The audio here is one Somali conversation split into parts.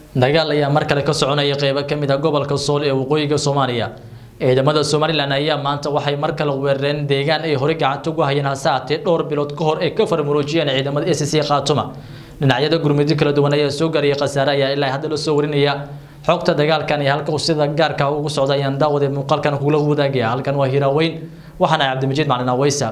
dagaal ayaa mar kale ka soconaya qeybo ka mid ah gobolka sool ee waqooyiga soomaaliya ciidamada somalilan ayaa maanta waxay mar kale weerareen deegaan ay horey gacanta ugu hayeen hase haatee dhowr bilood ka hor ay ka farmaroojiyeen ciidamada s c khaatuma dhinacyada gurmudyo kala duwan ayaa soo gaaraya khasaare ayaa ilaa hadda la soo warinaya xogta dagaalkan iyo halka sida gaarka ugu socda ayaan daawade muuqaalkan kugula wadaagaya halkan waa hiraaweyn waxaana cabdimajid maclin aweysa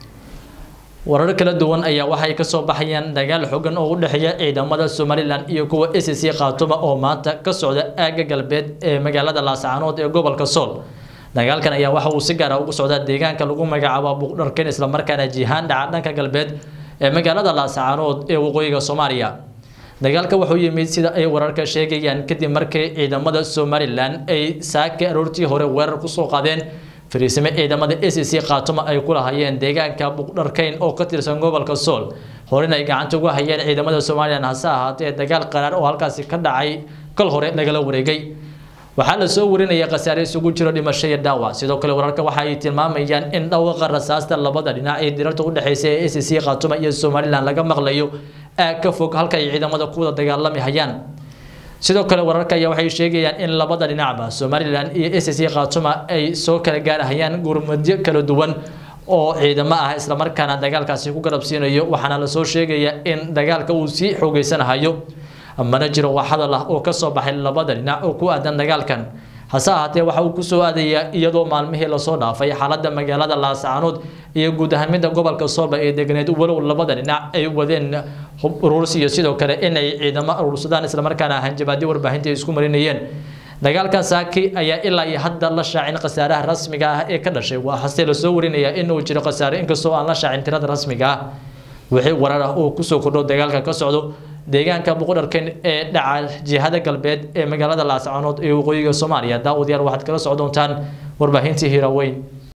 warar kala duwan ayaa waxay kasoo baxayaan dagaal xogan oo u dhexeeya ciidamada somalilan iyo kuwa s c khaatuma oo maanta ka socda aagga galbeed ee magaalada laascaanood ee gobolka sool dagaalkan ayaa waxa uu si gaara ugu socdaa deegaanka lagu magacaabo buuqdharken islamarkaana jihaan dhaca dhanka galbeed ee magaalada laascaanood ee waqooyiga soomaaliya dagaalka wuxuu yimid sida ay wararka sheegayaan kadib markii ciidamada somalilan ay saaka aroortii hore weerar kusoo qaadeen fariisime ciidamada s c khaatuma ay ku lahayeen deegaanka buqdharkeyn oo ka tirsan gobolka sool horena ay gacanta uga hayeen ciidamada somalilan hase ahaatee dagaal qaraar oo halkaasi ka dhacay kal hore lagala wareegay waxaa la soo warinaya khasaare isugu jiro dhimasho iyo dhaawac sidoo kale wararka waxa ay tilmaamayaan in dhawaqa rasaasta labada dhinac ee dirarta udhexeysa ee s c khaatuma iyo somalilan laga maqlayo aag ka fog halka ay ciidamada ku wada dagaalami hayaan sidoo kale wararka ayaa waxay sheegayaan in labada dhinacba somalilan iyo s c khaatuma ay soo kala gaarahayaan gurmadyo kala duwan oo ciidamo ah islamarkaana dagaalkaasi ku garabsiinayo waxaana lasoo sheegaya in dagaalka uu sii xoogeysanahayo mana jiro wax hadal ah oo kasoo baxay labada dhinac oo ku aadan dagaalkan hase ahaatee waxa uu kusoo aadayaa iyadoo maalmihii lasoo dhaafay xaalada magaalada laascaanood iyo guud ahaan midda gobolka soolba ee deganeed walow labada dhinac ay wadeen hub uruurs iyo sidoo kale inay ciidamo urursadaan islamarkaana hanjabaadyo warbaahinta ay isku marinayeen dagaalkan saaki ayaa ilaa iyo hadda la shaacin khasaaraha rasmiga ah ee ka dhashay waa hase lasoo warinayaa inuu jiro khasaare inkastoo aan la shaacin tirada rasmiga ah wixii warar ah oo kusoo kordho dagaalka ka socdo deegaanka buqdharken ee dhaca jihada galbeed ee magaalada laascaanood ee waqooyiga soomaaliya daawadayaal waxaad kala socdoontaan warbaahintii hiraaweyn